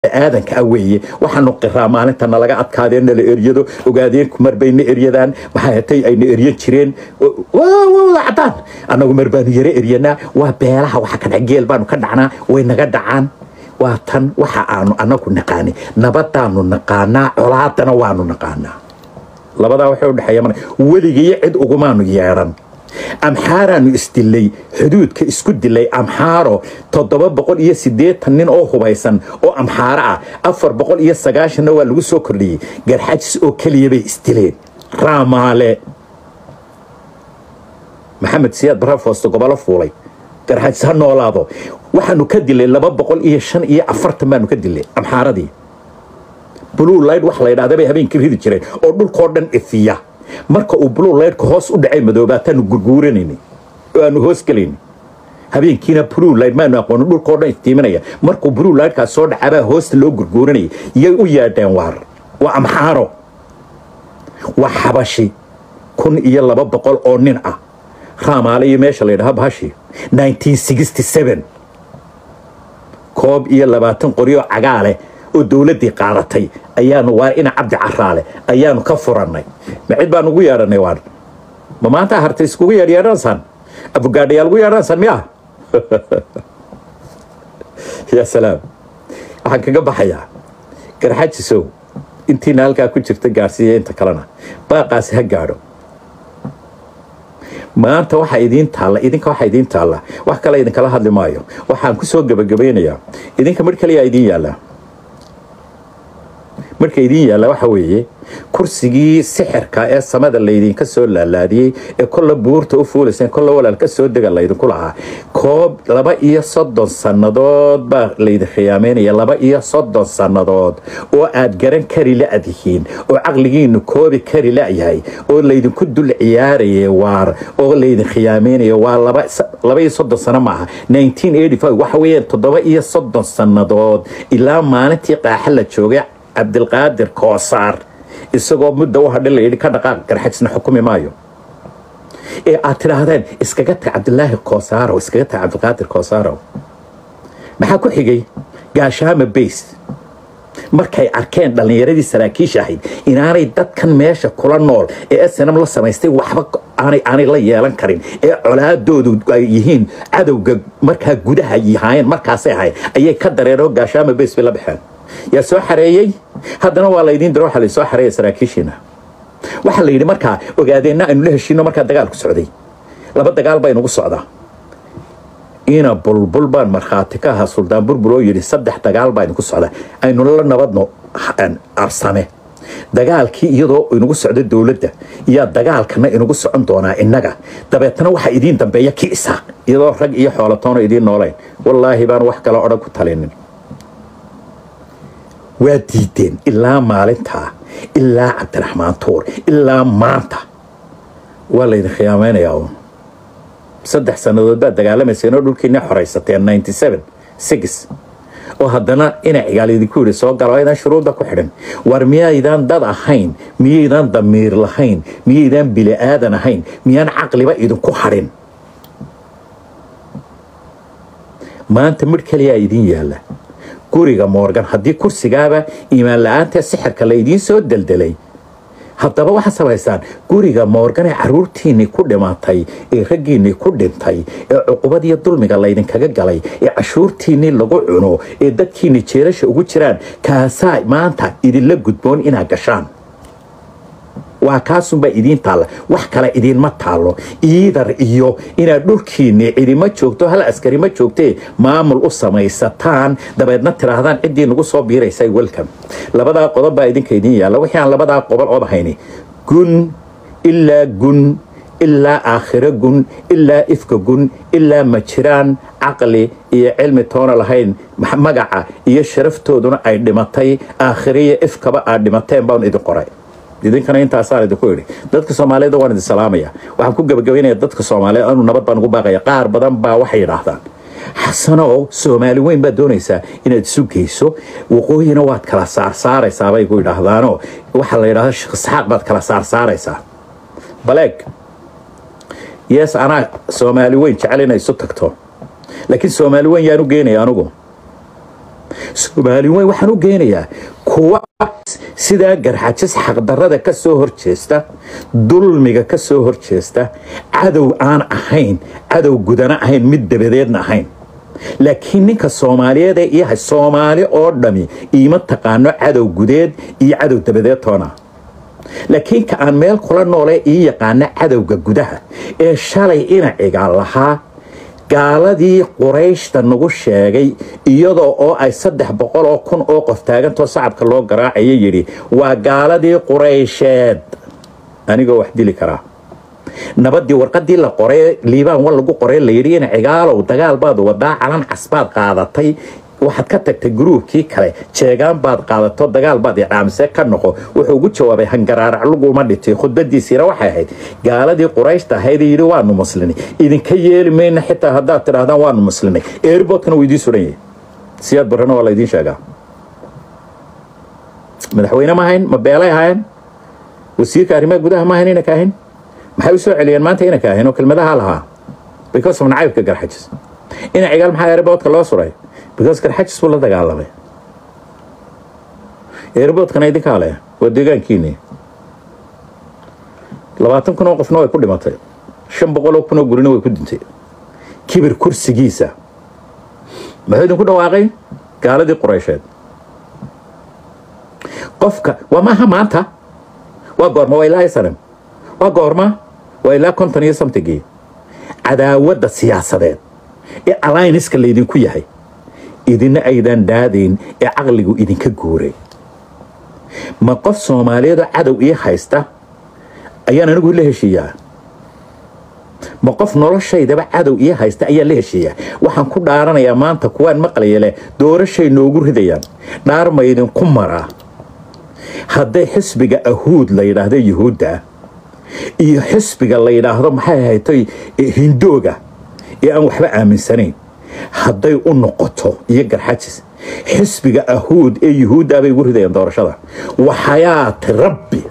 aadanka ah weeye waxaanu qiraa maalinta nalaga adkaadeen nala eryado ogaadeenku marbayna eryadaan maxay hatay ayna eryan jireen wada cadaan annagu mar baanu yaro eryanaa waa beelaha waxa ka dhac geel baanu ka dhacnaa way naga dhacaan waa tan waxa aanu annagu naqaani nabadaanu naqaanaa colaadana waanu naqaanaa labadaa waxay u dhexeeya mar weligiyo cid ugumaanu yeedhan amxaaraanu isdilay xuduudka isku dilay amxaaro toddoba boqol iyo siddeetan nin oo hubaysan oo amxaaro ah afar boqol iyo sagaashanna waa lagu soo kordhiyey garxajis oo keliya bay isdileen raamaale maxamed siyaad barafoosto gobolo fuulay garxajis ha noolaado waxaanu ka dilay laba boqol iyo shan iyo afartan baanu ka dilay amxaaradii blue light wax la yidhahda bay habeenkii ridi jireen oo dhulkoo dhan ifiya marka uu blue lightka hoos u dhacay madoobaataanu gurguuranayni oo aanu hoos gelayni habeenkiina blue light maanu aqoonin dhulkoo dhan iftiiminaya markuu blue lightkaas soo dhacabaa hoosta loo gurguuranayay yay u yeedheen waar waa amxaaro waa xabashi kun iyo laba boqol oo nin ah raamaale iyo meesha la yidhaha bahashi 1967 koob iyo labaatan qoryo cagaale oo dowladdii qaadatay ayaanu waar ina cabdi caraale ayaanu ka furannay ma cid baan ugu yeedhanay waan ma maanta harta iskugu yeedhyeedhansaan abugaadhayaa ugu yeedhansaan miya yaa salaam waxaan kaga baxayaa garxajisow intiina halkaa ku jirta gaarsiiya inta kalena baaqaasi ha gaadho maanta waxaa idiin taalla idinka waxaa idiin taalla wax kale idinkala hadli maayo waxaan ku soo gebagabaynayaa idinka midh kaliyaa idiin yaallaa marka idiin yaalla waxa weeye kursigii sixirka ee samada laydinka soo laalaadiyey ee kolla buurta u fuulayseen kolla walaal ka soo dega laydinku lahaa koob laba iyo soddon sannadood baa laydin khiyaameynaya laba iyo soddon sannadood oo aad garan kari la-dihiin oo caqligiinu koobi kari la-yahay oo laydinku dul ciyaaraya waar oo laydin khiyaameynaya waa laba iyo soddon sano maaha waxa weeyaan toddoba iyo soddon sannadood ilaa maalintii qaaxa la joogay cabdilqaadir koosaar isagoo mudda u hadhin layidhi ka dhaqaaq garxajisna xukumi maayo ee aad tidhaahdeen iskaga tag cabdilaahi koosaarow iskaga tag cabdilqaadir koosaarow maxaa ku xigay gaashaama bays markay arkeen dhallinyaradii saraakiisha ahayd inaanay dadkan meesha kula nool ee snm la samaystay waxba aanay la yeelan karin ee colaadoodu ay yihiin cadowga markaa gudaha yahaayeen markaasay ahayd ayay ka dareen oo gaashaama bays bay la baxeen yaa soo xareeyey haddana waa laydiin diro waxa laysoo xareeya saraakiishiina waxaa la yidhi markaa ogaadeenna aynu la heshiino markaa dagaalku socday laba dagaal baa inugu socdaa ina bulbul baan markhaati ka ahaa suldaan burbur oo yidhi saddex dagaal baa inugu socda aynu la nabadno arsame dagaalkii iyadoo inagu socdo dowladda iyaa dagaalkana inagu socon doonaa innaga dabeetana waxaa idiin dambeeya ki isaaq iyadoo rag iyo xoolatoona idiin noolayn wallaahi baan wax kale odhan ku talinin waa diideen ilaa maalintaa ilaa cabdiraxmaan tuur ilaa maanta waa laydin khiyaamaynayaa uun saddex sannadood baad dagaalamayseen oo dhulkiina xoraysateen ninety seven six oo haddana ina cigaal idinku yidhi soo galo aydan shuruudda ku xidhin war miyaydaan dad ahayn miyaydaan damiir lahayn miyaydaan bili aadan ahayn miyaan caqliba idinku hadhin maanta midh kaliyaa idiin yaalla guriga moorgan haddii kursigaaba iimaan la-aantee sixirka laydiin soo deldelay haddaba waxaad samaysaan guriga moorgan ee caruurtiinnii ku dhimatay ee raggiinnii ku dhintay ee cuqubadiyo dulmiga laydinkaga galay ee cashuurtiinnii lagu cuno ee dadkiinni jeerasha ugu jiraan kaasaa maanta idinla gudboon inaad gashaan waa kaasunbaa idiin taalla wax kale idiinma taallo iidar iyo inaad dhulkiinni cidima joogto hal askari ma joogtee maamul u samaysataan dabeedna tidhaahdaan ciddii nagu soo biiraysay welcome labadaa qodob baa idinka idiin yaalla wixii aan labadaa qobol ood ahayni gun ilaa gun ilaa aakhiro gun ilaa ifka gun ilaa ma jiraan caqli iyo cilmi toona lahayn magaca iyo sharaftooduna ay dhimatay aakhiriyo ifkaba aad dhimateen baan idin qoray idinkana intaasaan idinku idhi dadka soomaaliyed waan idin salaamaya waxaan ku gebagabaynaya dadka soomaaliyeed anu nabad baan ugu baaqaya qaar badan baa waxay yidhaahdaan xasanow soomaali weyn baad doonaysaa inaad isu geyso waqooyina waad kala saarsaaraysaa bay ku yidhaahdaanoo waxaa la yidhahda sheekh isxaaq baad kala saarsaaraysaa baleeg yees anaa soomaali weyn jecel inay isu tagto laakiin soomaali weyn yaan u geenaya anugu soomaali weyn waxaan u geynayaa kuwa sidaa garxajis xaqdarrada ka soo horjeesta dulmiga ka soo horjeesta cadow aan ahayn cadow gudana ahayn mid dabadeedna ahayn laakiin ninka soomaaliyeed ee iyahay soomaali oo dhami iima taqaano cadow gudeed iyo cadow dabadeed toona laakiin ka aan meel kula noole ii yaqaana cadowga gudaha ee shalay inaciga lahaa gaaladii qurayshta nagu sheegay iyadoo oo ay saddex boqol oo kun oo qof taagantoo sacabka loo garaacayo yidhi waa gaaladii quraysheed anigoo wax dili karaa nabadii warqadii la qoray liibaan wa lagu qoray layidhi in cigaalow dagaal baad wadaa calan casbaad qaadatay waxaad ka tagtay gruubkii kale jeegaan baad qaadato dagaal baad idhaamise ka noqo wuxuu ugu jawaabay hangaraarac laguma dhitay khudbadiisiina waxay ahayd gaaladii qurayshta ahayd yidhi waanu muslinay idinka yeeli mayna xitaa haddaad tidhaahdaan waanu muslinay airboodkana wuu idiin suran yahay siyaad barrana waa laydiin sheegaa madaxweyne ma ahayn ma beelay ahayn wasiirka arrimaha gudaha ma ahayn inaka ahayn maxay u soo celiyeen maanta inaka ahayn oo kelmadaha lahaa because of nacaybka garxajis ina cigaal maxaa airboodka loo suray because garxajis buu la dagaalamay airboodkana idinkaa leh waa deegaankiini labaatan kun oo qofna way ku dhimatay shan boqol oo kun oo gurina way ku dintay kibir kursigiisa muxuu idinku dhawaaqay gaaladii quraysheed qofka waa maaha maanta waa goorma waa ilaa sanam waa goorma waa ilaa konton iyo samtigii cadaawadda siyaasadeed ee allianska laydinku yahay idina aydan dhaadayn ee caqligu idinka guuray ma qof soomaaliyeedoo cadow ii haysta ayaan anigu la heshiiyaa ma qof noloshaydaba cadow ii haysta ayaan la heshiiyaa waxaan ku dhaaranayaa maanta kuwaan maqlaya leh doorashay noogu ridayaan dhaar ma idinku maraa hadday xisbiga ahuud la yidhaahdo yuhuudda iyo xisbiga la yidhaahdo maxay ahaytoy hindooga ee aan waxba aaminsanayn hadday u noqoto iyo garxajis xisbiga ahuud ee yuhuudda bay ugu ridayaan doorashada waxayaati rabbi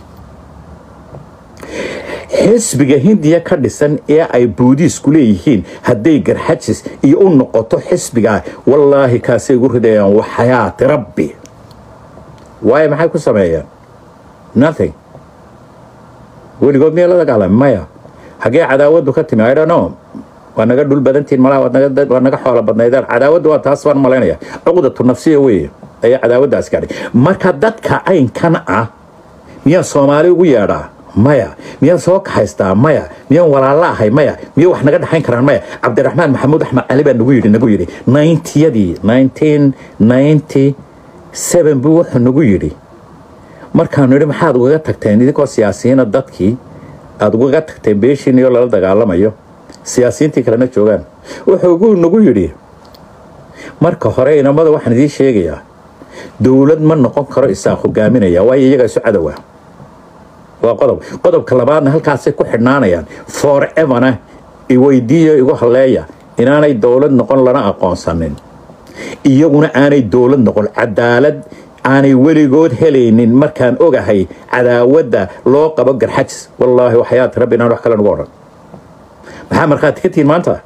xisbiga hindiya ka dhisan ee ay buudiisku leeyihiin hadday garxajis iyo u noqoto xisbigaa wallaahi kaasay ugu ridayaan waxayaati rabbi waayo maxay ku sameeyaan nothing weligood miya la dagaalama maya hagee cadaawaddu ka timi idhono waa naga dhul badantiin malaa waa naga xoolo badnaydaan cadaawaddu waa taas baan malaynaya cuqdatu nafsiya weeye ayaa cadaawaddaas gaadhay marka dadka caynkan ah miyaan soomaali ugu yeedhaa maya miyaan soo kaxaystaa maya miyaan walaalla ahay maya miya wax naga dhexayn karaan maya cabdiraxmaan maxamuud axmed cali baa nagu yidhi nagu yidhi nintyadii nineteen ninety seven buu wuxuu nagu yidhi markaanu yidhi maxaad ugaga tagteen idinkoo siyaasiyiina dadkii aada ugaga tagteen beeshiin iyo lala dagaalamayo siyaasiyiintii kalena joogaan wuxuu nagu yidhi marka hore inamada waxaan idiin sheegayaa dowlad ma noqon karo isaaq hogaaminaya waayo iyagaa isu cadowa waa qodob qodobka labaadna halkaasay ku xidhnaanayaan foreverna iweydiiyo igu halleeya inaanay dowlad noqon lana aqoonsanin iyaguna aanay dowlad noqon cadaalad aanay weligood helaynin markaan ogahay cadaawadda loo qabo garxajis wallaahi waxyaati rabbi inaan wax kale nagu odhan maxaa markhaati ka tihiin maanta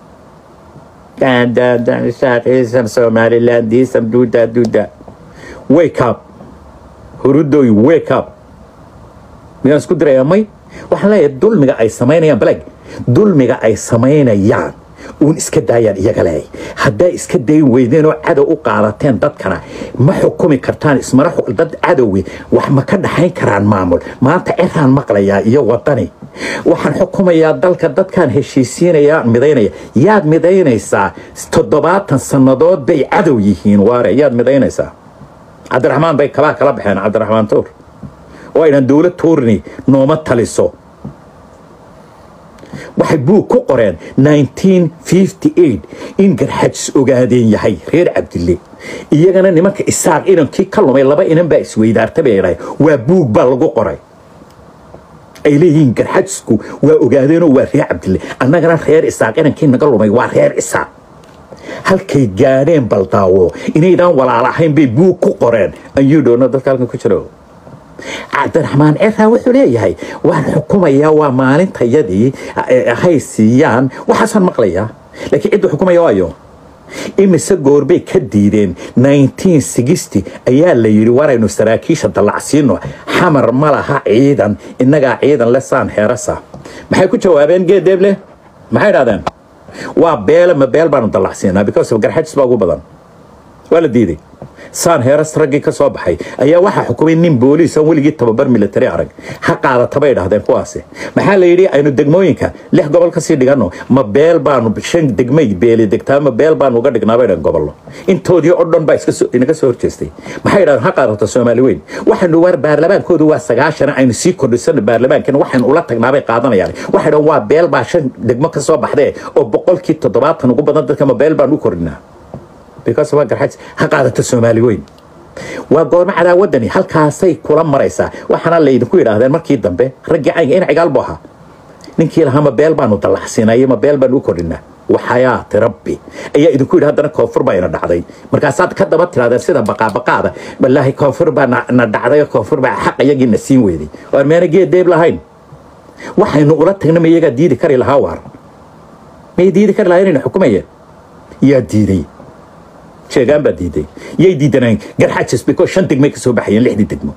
somaliland diisam duuda duuda wake up hurudoy wake up miyaan isku dirayaa may waxaan leeyahay dulmiga ay samaynayaan baleg dulmiga ay samaynayaan uun iska daayaan iyaga leey haddaa iska dayn weydeen oo cadow u qaadateen dadkana ma xukumi kartaan ismana dad cadowi wax ma ka dhaxayn karaan maamul maanta ciraan maqlayaa iyo wadani waxaan xukumayaa dalka dadkaan heshiisiinayaa midaynaya yaad midaynaysaa toddobaatan sannadood bay cadow yihiin waare yaad midaynaysaa cabdiraxmaan bay kabaa kala baxeen cabdiraxmaan tuur oo aynan dowlad tuurni nooma taliso waxay buug ku qoreen in garxajis ogaadeen yahay reer cabdille iyagana nimanka isaaq inankii ka lumay laba inan baa isweydaarta bay dhahay waa buug baa lagu qoray ay leeyihiin garxajisku waa ogaadeenoo waa reer cabdille annagana reer isaaq inankii naga lumay waa reer isaaq halkay gaadheen baldaawo inaydaan walaalahayn bay buug ku qoreen ayuu dhoona dadka halkan ku jiro cabdiraxmaan ciraa wuxuu leeyahay waan xukumayaa waa maalintayadii hay siiyaan waxaasaan maqlayaa laakiin cidda xukumaya waayo imise goorbay ka diideen ayaa la yidhi waraynu saraakiisha dallacsiino xamar ma laha ciidan innagaa ciidan le saan heerasa maxay ku jawaabeen geedeeble maxay idhahdeen waa beele ma beel baanu dallacsiinaa because of garxajis baa ugu badan waa la diiday saan heeras raggii ka soo baxay ayaa waxaa xukumay nin booliis aan weligii tababar military arag ha qaadata bay dhahdeen kuwaasi maxaa la yidhi aynu degmooyinka lix gobol kasii dhiganno ma beel baanu shan degmay beeli degtaa ma beel baanu uga dhignaa bay dhahen gobollo intoodii oo dhan baa inaga soo horjeestay maxay dhahdeen ha qaadata soomaali weyn waxaynu war baarlamaankoodu waa sagaashan aynu sii kordhisano baarlamaankan waxaynu ula tagnaabay qaadanayaan waxay dhahen waa beel baa shan degmo ka soo baxdee oo boqolkii toddobaatan ugu badan dadka ma beel baan u kordhinaa because waa garxajis ha qaadata soomaali weyn waa goormo cadaawadani halkaasay kula maraysaa waxaana laydinku yidhaahdeen markii dambe raggii caynga in cigaal buu ahaa ninkii lahaa ma beel baanu dallacsiinay ma beel baanu u kordhinaa waxayaati rabbi ayaa idinku yidhi haddana koonfur baa ina dhacday markaasaad ka daba tirahdeen sida baqaabaqaada wallaahi koonfur baa na dhacday koonfur baa xaq iyagii na siin weyday waar meena geed deeb lahayn waxaynu ula tagna ma iyagaa diidi kari lahaa waar may diidi kari lahaa inayna xukumayeen yaa diiday sheegaan baa diiday yay diidanaan garxajis because shan degmay ka soo baxayeen lixdii degmo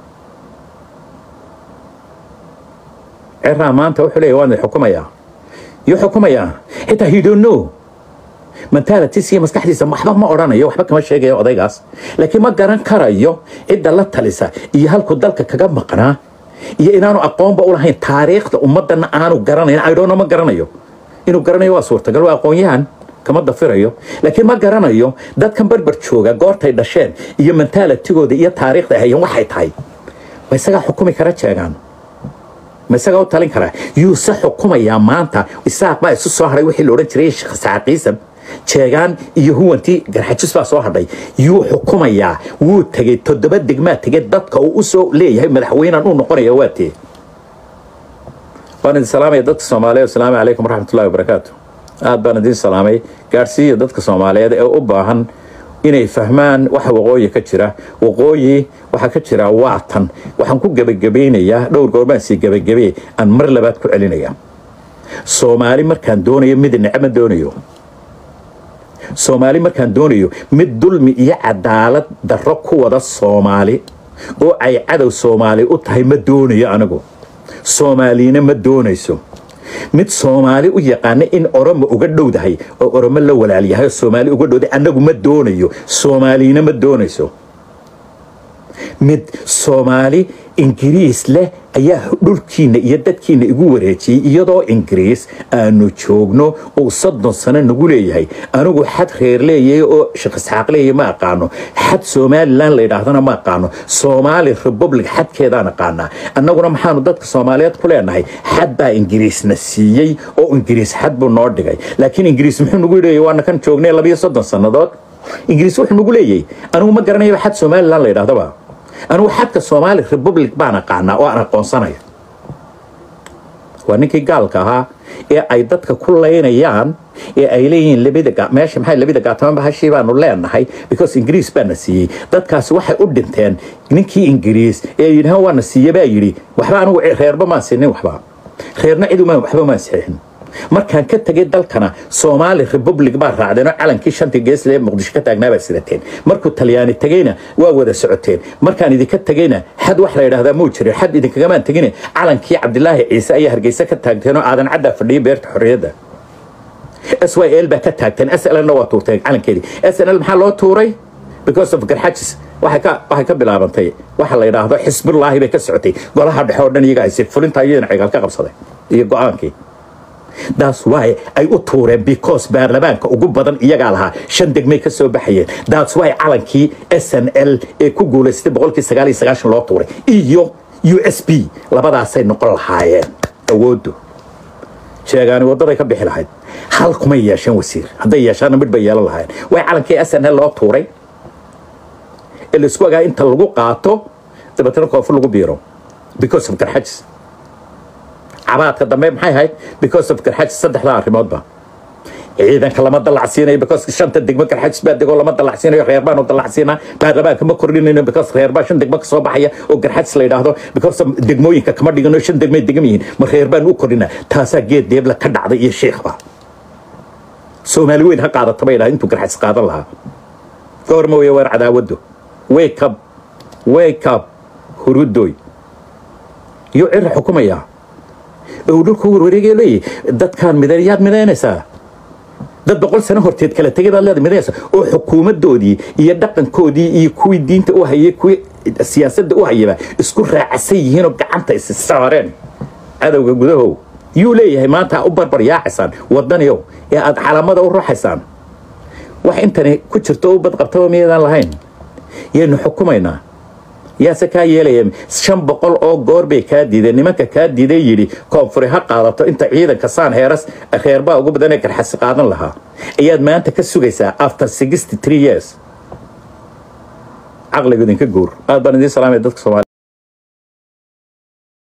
ciraa maanta wuxuu leeyahy waan xukumayaa yuu xukumayaa xitaa he don't know mentalities iyo maskaxdiisa waxba ma odhanayo waxba kama sheegayo odaygaas laakiin ma garan karayo cidda la talisa iyo halku dalka kaga maqnaa iyo inaanu aqoonba u lahayn taariikhda ummadana aanu garanayn idhono ma garanayo inuu garanayo waa suurtagal waa aqoon-yahan kama dafirayo laakiin ma garanayo dadkan barbar jooga goortay dhasheen iyo mentalitigooda iyo taariikhda hayeen waxay tahay ma isagaa xukumi kara jeegaan ma isagaa u talin karaa yuuse xukumayaa maanta isaaq baa isu soo hadhay wixii la odhan jiray saaqiisam jeegaan iyo huwantii garxajis baa soo hadhay yuu xukumayaa wuu tegey toddoba degmaa tegey dadka uu usoo leeyahay madaxweynean uu noqonaya waa tee waan idin salaamaya dadka soomaaliya asalaamu calaykum waraxmatullahi wabarakaatu aad baan idiin salaamay gaadhsiiya dadka soomaaliyeed ee u baahan inay fahmaan waxa waqooyi ka jira waqooyi waxaa ka jira waatan waxaan ku gebagabaynayaa dhowr goorbaan sii gebagabee aan mar labaad ku celinaya soomaali markaan doonayo mid necma doonayo soomaali markaan doonayo mid dulmi iyo cadaalad darro ku wada soomaali oo ay cadow soomaali u tahay ma doonayo anigu soomaalina ma doonayso mid soomaali u yaqaana in oromo uga dhowdahay oo oromo la walaalyahay oo soomaali uga dhowdahay annagu ma doonayo soomaalina ma doonayso mid soomaali ingiriis leh ayaa dhulkiina iyo dadkiina igu wareejiyey iyadoo ingiriis aanu joogno uu soddon sano nagu leeyahay anigu xad reer leeyahay oo shaqisxaaq leeyahay ma aqaano xad somalilan la yidhaahdana ma aqaano soomaali republic xadkeedaan aqaanaa annaguna maxaanu dadka soomaaliyeed ku leenahay xad baa ingiriisna siiyey oo ingiriis xad buu noo dhigay laakiin ingiriis muxuu nagu leeyahay waana kan joognay labayo soddon sannadood ingiriis wuxuu nagu leeyahay anigu ma garanayo xad somalilan la yidhahdaba anigu xadka soomaali republic baan aqaanaa oo aan aqoonsanayo waa ninkii gaalka ahaa ee ay dadka ku laynayaan ee ay leeyihiin labada meesha maxay labada gaatamanba hashii baanu leenahay because ingiriis baana siiyey dadkaasi waxay u dhinteen ninkii ingiriis ee yidhahan waana siiye baa yidhi waxba anigu reerba maan siinin waxba reerna cidu waxba maan saxiixin markaan ka tegay dalkana soomaali republic baa raacdeen oo calankii shantii geesle ee muqdisho ka taagnaa baa sidateen markuu talyaani tegeyna waa wada socoteen markaan idinka tegeyna xad wax la yidhaahdaa muu jirin xad idinkagamaan tegine calankii cabdilaahi ciise ayaa hargeysa ka taagteen oo aadan caddaa fadhiyay beerta xorriyadda s y l baa ka taagteen s l na waa tuurteen calankeedii s n l maxaa loo tuuray because of garxajis waxay ka waxay ka bilaabantay waxa la yidhaahdo xisbullaahi bay ka socotay golaha dhexe oo dhan iyaga haysay fulinta iyadana cigaal ka qabsaday iyo go-aankii daas waay ay u tuureen because baarlamaanka ugu badan iyagaa lahaa shan degmay ka soo baxayeen daas waay calankii s n l ee ku guulaystay boqolkii sagaal iyo sagaashan loo tuuray iyo u s b labadaasay noqon lahaayeen awooddu sheegaani waddaday ka bixi lahayd hal kumay yeesheen wasiir hadday yeeshaana midh bay yeelan lahaayeen way calankii s n l loo tuuray ee laisku ogaa inta lagu qaato dabeetana koonfur lagu biiro because of garxajis cabaadka dambe maxay ahayd because of garxajis saddexdaa arrimoodba ciidanka lama dalacsiinayo because shanta degmo garxajis baa degoo lama dalacsiinayo reer baanu dalacsiinaa baarlamaanka ma kordhinayno because reer baa shan degmo ka soo baxaya oo garxajis la yidhaahdo because degmooyinka kama dhigano shan degmay degam yihiin ma reer baan u kordhinaa taasaa geed deebla ka dhacday iyo sheekhba soomaali weyn ha qaadata bay dhaha intuu garxas qaadan lahaa goorma weeye waar cadaawaddu wake up wake up hurudoy iyo cira xukumaya oo dhulku warwareegay leeyahy dadkaan midan yaad midaynaysaa dad boqol sano horteed kala tegay baad leeda midaynaysaa oo xukuumaddoodii iyo dhaqankoodii iyo kuwii diinta u hayay kuwii siyaasadda u hayaba isku raacasan yihiinoo gacanta is saareen cadowga gudahow yuu leeyahay maanta u barbar yaacaysaan wadaniyow ee aad calaamada u ruuxaysaan wax intani ku jirto u badqabtaba miyaydaan lahayn yaynu xukumaynaa yaase kaa yeelaya shan boqol oo goor bay kaa diideen nimanka kaa diiday yidhi koonfuri ha qaadato inta ciidanka saan heeras reerbaa ugu badanee garxasi qaadan lahaa ayaad maanta ka sugaysaa after sixty three years caqliga idinka guur aad baan idiin salaamaya dadka soomaaliya